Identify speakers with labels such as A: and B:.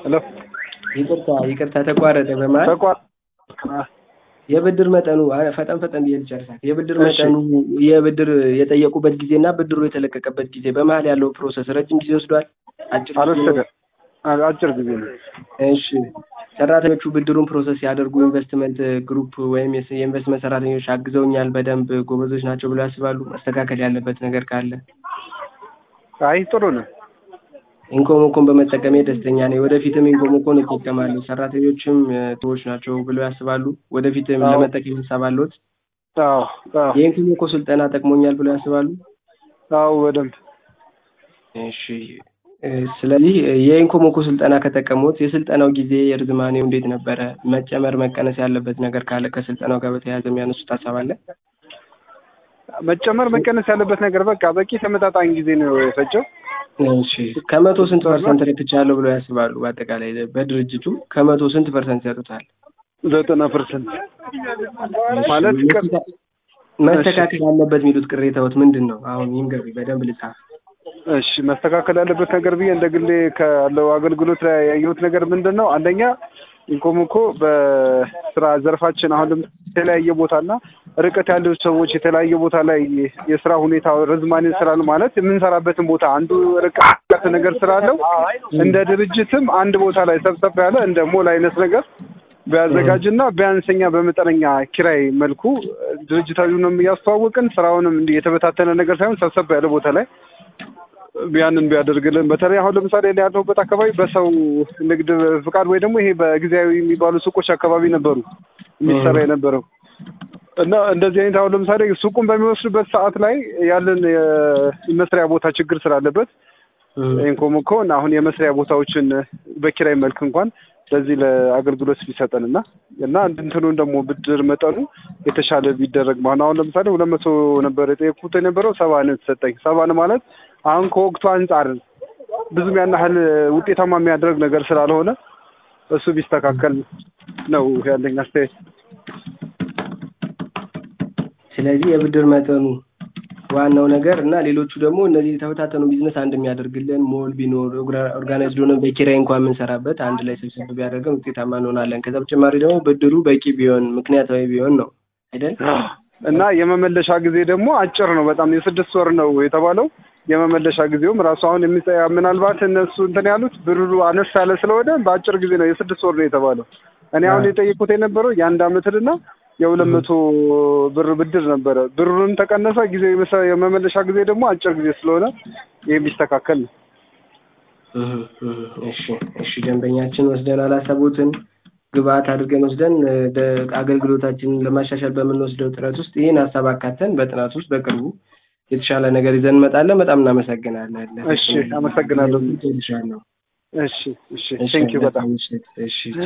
A: ሄሎ
B: ይቅርታ ይቅርታ ተቋረጠ በመሀል
A: ተቋ
B: የብድር መጠኑ አ- ፈጠን ፈጠን ብዬ ልጨርሳት የብድር
A: እሺ።
B: መጠኑ የብድር የጠየቁበት ጊዜ እና ብድሩ የተለቀቀበት ጊዜ በመሀል ያለው ፕሮሰስ ረጅም ጊዜ ወስዷል አጭር ጊዜ ነው?
A: አልወሰደ አ- አጭር ጊዜ ነው።
B: እሺ ሰራተኞቹ ብድሩን ፕሮሰስ ያደርጉ ኢንቨስትመንት ግሩፕ ወይም የስ- የኢንቨስትመንት ሰራተኞች አግዘውኛል በደንብ ጎበዞች ናቸው ብለው ያስባሉ መስተካከል ያለበት ነገር ካለ
A: አይ ጥሩ ነው።
B: ኢንኮሞኮን በመጠቀሜ ደስተኛ ነኝ ወደፊትም ኢንኮሞኮን እጠቀማለሁ ሰራተኞችም እ፣ ጥሩዎች ናቸው ብለው ያስባሉ ወደፊትም
A: አዎ።
B: ለመጠቀም ሀሳብ አለዎት
A: አዎ አዎ
B: የኢንኮሞኮ ስልጠና ጠቅሞኛል ብለው ያስባሉ
A: አዎ በደንብ
B: እሺ እ፣ ስለዚህ እ፣ የኢንኮሞኮ ስልጠና ከጠቀሙት የስልጠናው ጊዜ የርዝማኔው እንዴት ነበረ? መጨመር መቀነስ ያለበት ነገር ካለ ከስልጠናው ጋር በተያያዘ የሚያነሱት ሀሳብ አለ?
A: መጨመር መቀነስ ያለበት ነገር በቃ በቂ ተመጣጣኝ ጊዜ ነው የፈጀው።
B: እሺ ከመቶ ስንት ፐርሰንት ረክቻለሁ ብለው ያስባሉ? በአጠቃላይ በድርጅቱ ከመቶ ስንት ፐርሰንት ያጡታል?
A: ዘጠና ፐርሰንት ማለት ቅር
B: መስተካከል ያለበት የሚሉት ቅሬታዎት ምንድን ነው? አሁን ይንገሩ በደንብ ልጻፍ።
A: እሺ መስተካከል ያለበት ነገር ብዬ እንደ ግሌ ካለው አገልግሎት ላይ ያየሁት ነገር ምንድን ነው? አንደኛ ኢንኮሞኮ በስራ ዘርፋችን አሁን ለምሳሌ የተለያየ ቦታና ርቀት ያለው ሰዎች የተለያየ ቦታ ላይ የስራ ሁኔታ ርዝማኔ ስላሉ ማለት የምንሰራበትን ቦታ አንዱ ርቀት ነገር ስላለው እንደ ድርጅትም አንድ ቦታ ላይ ሰብሰብ ያለ እንደ ሞል አይነት ነገር ቢያዘጋጅና ቢያንሰኛ በመጠነኛ ኪራይ መልኩ ድርጅታዊውንም እያስተዋወቅን ስራውንም እንዲህ የተበታተነ ነገር ሳይሆን ሰብሰብ ያለ ቦታ ላይ ያንን ቢያደርግልን በተለይ አሁን ለምሳሌ እኔ ያለሁበት አካባቢ በሰው ንግድ ፍቃድ ወይ ደግሞ ይሄ በጊዜያዊ የሚባሉ ሱቆች አካባቢ ነበሩ የሚሰራ የነበረው እና እንደዚህ አይነት አሁን ለምሳሌ ሱቁን በሚወስዱበት ሰዓት ላይ ያለን የመስሪያ ቦታ ችግር ስላለበት ኢንኮሞኮ እና አሁን የመስሪያ ቦታዎችን በኪራይ መልክ እንኳን ለዚህ ለአገልግሎት ቢሰጠን እና እና እንትኑን ደግሞ ብድር መጠኑ የተሻለ ቢደረግ ማለት አሁን ለምሳሌ ሁለት መቶ ነበር የጠየኩት የነበረው ሰባ ነው የተሰጠኝ። ሰባን ማለት አሁን ከወቅቱ አንጻር ብዙም ያን ያህል ውጤታማ የሚያደርግ ነገር ስላልሆነ እሱ ቢስተካከል ነው ያለኝ አስተያየት።
B: ስለዚህ የብድር መጠኑ ዋናው ነገር እና ሌሎቹ ደግሞ እነዚህ የተበታተኑ ቢዝነስ አንድ የሚያደርግልን ሞል ቢኖር ኦርጋናይዝድ ሆነን በኪራይ እንኳን የምንሰራበት አንድ ላይ ስብስብ ቢያደርገን ውጤታማ እንሆናለን። ከዛ በተጨማሪ ደግሞ ብድሩ በቂ ቢሆን ምክንያታዊ ቢሆን ነው አይደል?
A: እና የመመለሻ ጊዜ ደግሞ አጭር ነው በጣም የስድስት ወር ነው የተባለው። የመመለሻ ጊዜውም ራሱ አሁን የሚጠ ምናልባት እነሱ እንትን ያሉት ብሩ አነስ ያለ ስለሆነ በአጭር ጊዜ ነው የስድስት ወር ነው የተባለው። እኔ አሁን የጠየቁት የነበረው የአንድ አመትና የሁለት መቶ ብር ብድር ነበረ። ብሩንም ተቀነሰ፣ ጊዜ የመመለሻ ጊዜ ደግሞ አጭር ጊዜ ስለሆነ ይህ ቢስተካከል ነው።
B: እሺ እሺ፣ ደንበኛችን ወስደን አላሰቡትን ግብአት አድርገን ወስደን አገልግሎታችንን ለማሻሻል በምንወስደው ጥረት ውስጥ ይህን ሀሳብ አካተን በጥናት ውስጥ በቅርቡ የተሻለ ነገር ይዘን እንመጣለን። በጣም እናመሰግናለን።
A: እሺ፣ አመሰግናለሁ።
B: ልሻለሁ።
A: እሺ፣ እሺ፣ ቴንኪው በጣም
B: እሺ